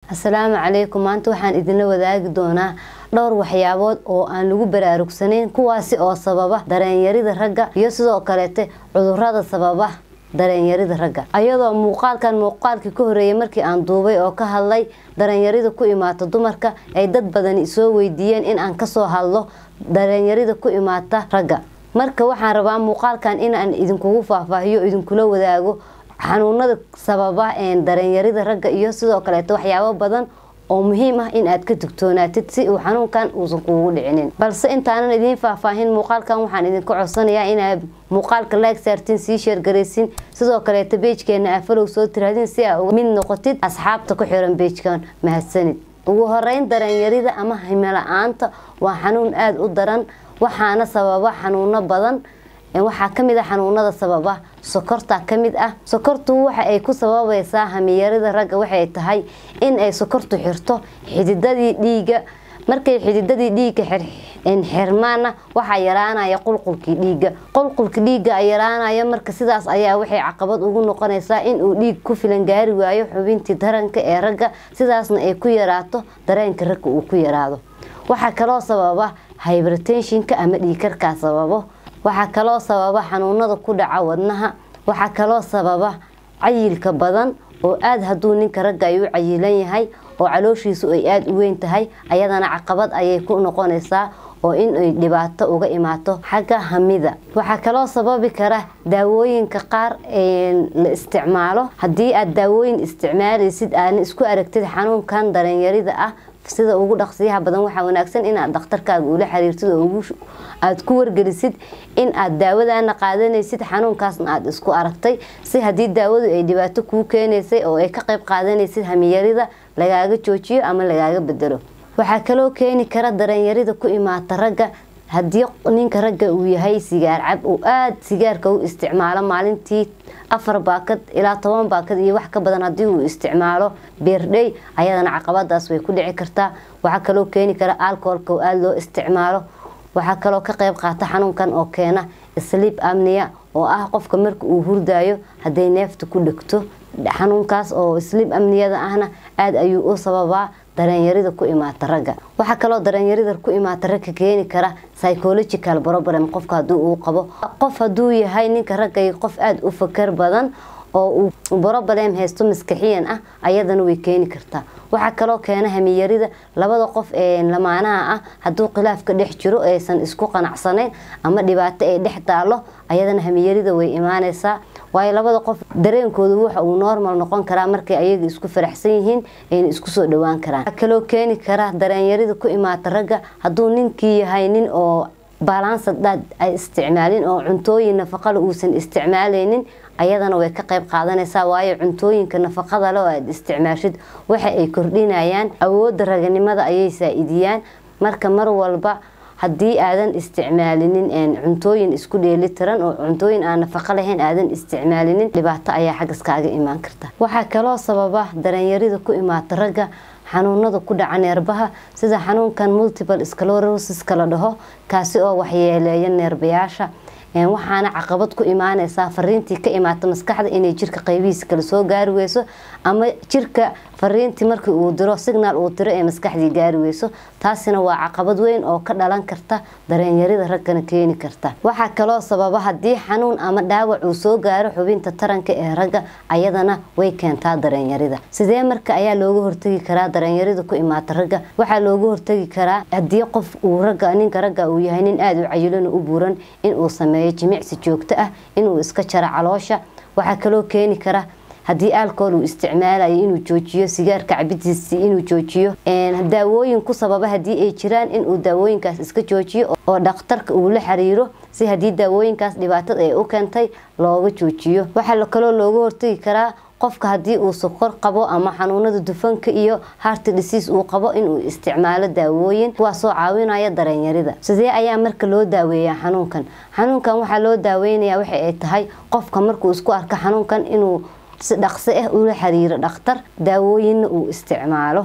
asalaamu calaykum maanta waxaan idinla wadaagi doonaa dhowr waxyaabood oo aan lagu baraarugsanayn kuwaasi oo sababa dareenyarida ragga iyo sidoo kaleete cudurada sababa dareenyarida ragga ayadoo muuqaalkan muuqaalkii ka horeeyay markii aan duubay oo ka hadlay dareenyarida ku imaata dumarka ay dad badani soo weydiiyeen in aan kasoo hadlo dareenyarida ku imaata ragga marka waxaan rabaa muuqaalkan inaan idinkugu faahfaahiyo idinkula wadaago xanuunada sababa dareenyarida ragga iyo sidoo kaleeto waxyaabo badan oo muhiim ah in aad ka digtoonaatid si uu xanuunkan uusan kuugu dhicinin balse intaanan idiin faahfaahin muuqaalkan waxaan idinka codsanayaa inaad muuqaalka like saartiin sii sheergaraysin sidoo kaleeto beejkeena aa falow soo tiraadin si aa uga mid noqotid asxaabta ku xiran beejkan mahadsanid ugu horeyn dareenyarida ama himila-aanta waa xanuun aada u daran waxaana sababa xanuuno badan waxaa kamid a xanuunada sababa sokorta kamid ah sokortu waxa ay ku sababaysaa hamiyarida ragga waxay tahay in ay sokortu xirto xididadii dhiiga markay xididadii dhiiga xirmaana waxaa yaraanaya qulqulkii dhiiga qulqulka dhiiga yaraanaya marka sidaas ayaa waxay caqabad ugu noqonaysaa inuu dhiig ku filan gaari waayo xubintii daranka ee ragga sidaasna ay ku yaraato dareenka ragga uu ku yaraado waxaa kaloo sababa hybertensionka ama dhiikarkaa sababo waxaa kaloo sababa xanuunada ku dhaca wadnaha waxaa kaloo sababa cayilka badan oo aada hadduu ninka ragga ay u cayilan yahay oo calooshiisu ay aada u weyn tahay ayadana caqabad ayay ku noqonaysaa oo in ay dhibaato uga imaato xagga hamida waxaa kaloo sababi kara daawooyinka qaar la isticmaalo haddii aad daawooyin isticmaalaysid aana isku aragtid xanuunkan dareenyarida ah sida ugu dhaqsiyaha badan waxaa wanaagsan inaad dhakhtarkaaga ula xiriirtid oo aada ku wargelisid in aad daawadana qaadanaysid xanuunkaasna aada isku aragtay si haddii daawadu ay dhibaato kuu keenaysay oo ay ka qayb qaadanaysid hamiyarida lagaaga joojiyo ama lagaaga bedelo waxaa kaloo keeni kara dareenyarida ku imaata ragga haddii ninka ragga uu yahay sigaar cab uu aada sigaarka u isticmaalo maalintii afar baakad ilaa toban baakad iyo wax ka badan haddii uu isticmaalo beerdhey ayadana caqabadaas way ku dhici kartaa waxaa kaloo keeni kara alcoholka oo aada loo isticmaalo waxaa kaloo ka qayb qaata xanuunkan oo keena sleep amnia oo ah qofka marka uu hurdaayo hadday neefta ku dhegto xanuunkaas oo sleep amniyada ahna aada ayuu u sababaa dareenyarida ku imaata ragga waxaa kaloo dareenyarida ku imaata ragga keeni kara psychological problem qofka haduu uu qabo qof haduu yahay ninka ragga qof aada u fakar badan oo uu broblem haysto maskaxiyan ah ayadana way keeni kartaa waxaa kaloo keena hamiyarida labada qof ee lamaanaha ah hadduu khilaafka dhex jiro aysan isku qanacsanayn ama dhibaato ay dhex taalo ayadana hamiyarida way imaanaysaa waayo labada qof dareenkooda waxa uu normal noqon karaa markay ayaga isku faraxsan yihiin ayna isku soo dhawaan karaan waxaa kaloo keeni kara dareenyarida ku imaata ragga hadduu ninkii yahay nin oo balansad dhaad ay isticmaalin oo cuntooyin nafaqale uusan isticmaalaynin ayadana way ka qayb qaadanaysaa waayo cuntooyinka nafaqada le oo aad isticmaashid waxa ay kordhinayaan awoodda raganimada ayay saa-idiyaan marka mar walba haddii aadan isticmaalinin cuntooyin isku dheelitiran oo cuntooyin aan nafaqo lahayn aadan isticmaalinin dhibaato ayaa xaggas kaaga imaan karta waxaa kaloo sababa dareenyarida ku imaata ragga xanuunada ku dhaca neerbaha sida xanuunkan multiple sclerosis la dhaho kaasi oo waxyeeleeya neerbayaasha waxaana caqabad ku imaanaysaa fariintii ka imaata maskaxda inay jirka qaybihiisa kale soo gaari weyso ama jirka fariintii markii uu diro signaal uu diro ee maskaxdii gaari weyso taasina waa caqabad weyn oo ka dhalan karta dareenyarida raggana keeni karta waxaa kaloo sababa haddii xanuun ama dhaawac uu soo gaaro xubinta taranka ee ragga ayadana way keentaa dareenyarida sidee marka ayaa looga hortagi karaa dareenyarida ku imaata ragga waxaa looga hortagi karaa haddii qof uu ragga ninka ragga uu yahay nin aada u cayilana u buuran inuu sameeyo jimicsi joogto ah inuu iska jaro caloosha waxaa kaloo keeni kara haddii alcohol uu isticmaalayo inuu joojiyo sigaarka cabidiisi inuu joojiyo daawooyin ku sababa haddii ay jiraan inuu daawooyinkaas iska joojiyo oo dhakhtarka uu la xiriiro si haddii daawooyinkaas dhibaatada ay u keentay looga joojiyo waxaa kaloo looga hortagi karaa qofka haddii uu sokor qabo ama xanuunada dufanka iyo harti dhisiis uu qabo inuu isticmaalo daawooyin kuwaasoo caawinaya dareenyarida sidee ayaa marka loo daaweeyaa xanuunkan xanuunkan waxaa loo daaweynaya waxa ay tahay qofka markuu isku arko xanuunkan inuu si dhaqso ah ula xiriiro dhakhtar daawooyinna uu isticmaalo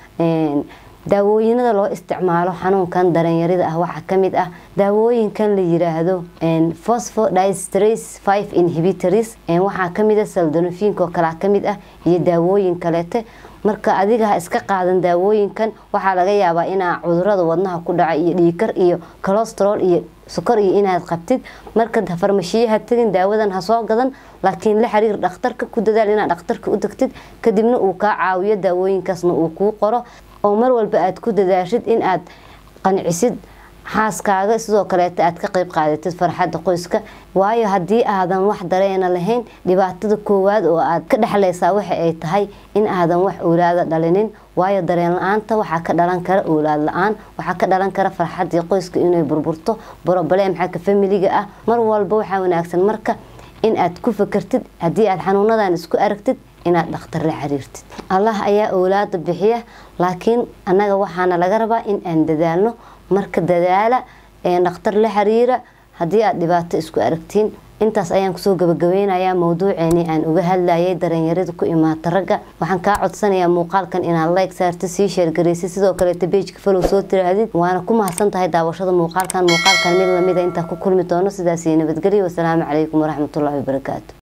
daawooyinada loo isticmaalo xanuunkan dareenyarida ah waxaa kamid ah daawooyinkan la yiraahdo phosphodiesterace five inhibitors waxaa kamid ah saldonofinka oo kalea kamid ah iyo daawooyin kaleete marka adiga ha iska qaadan daawooyinkan waxaa laga yaabaa inaa cudurada wadnaha ku dhaca iyo dhiikar iyo colestarol iyo sokor iyo inaad qabtid marka farmashiyaha tegin daawadan ha soo gadan laakiin la xiriir dhakhtarka ku dadaal inaad dhakhtarka u degtid kadibna uu kaa caawiyo daawooyinkaasna uu kuu qoro oo mar walba aad ku dadaashid in aad qancisid xaaskaaga sidoo kaleeta aad ka qeyb qaadatid farxadda qoyska waayo haddii aadan wax dareena lahayn dhibaatada koowaad oo aad ka dhexlaysaa waxa ay tahay in aadan wax oolaada dhalinin waayo dareen la-aanta waxaa ka dhalan kara oolaad la-aan waxaa ka dhalan kara farxaddii qoyska inay burburto broblem xagga familiga ah mar walba waxaa wanaagsan marka in aad ku fakartid haddii aad xanuunadan isku aragtid inaad dhakhtar la xiriirtid allah ayaa oolaada bixiya laakiin annaga waxaana laga rabaa in aan dadaalno marka dadaala dhakhtar la xiriira haddii aad dhibaato isku aragtiin intaas ayaan kusoo gabagabeynayaa mawduuceeni aan uga hadlayay darenyarada ku imaata ragga waxaan kaa codsanayaa muuqaalkan inaad like saartid sii sheergaraysid sidoo kaleeta beejka falow soo tiraahdid waana ku mahadsan tahay daawashada muuqaalkan muuqaalkan mid lamida intaa ku kulmi doono sidaas iyo nabadgelyo wasalaamu calaykum waraxmatullaahi wabarakaatu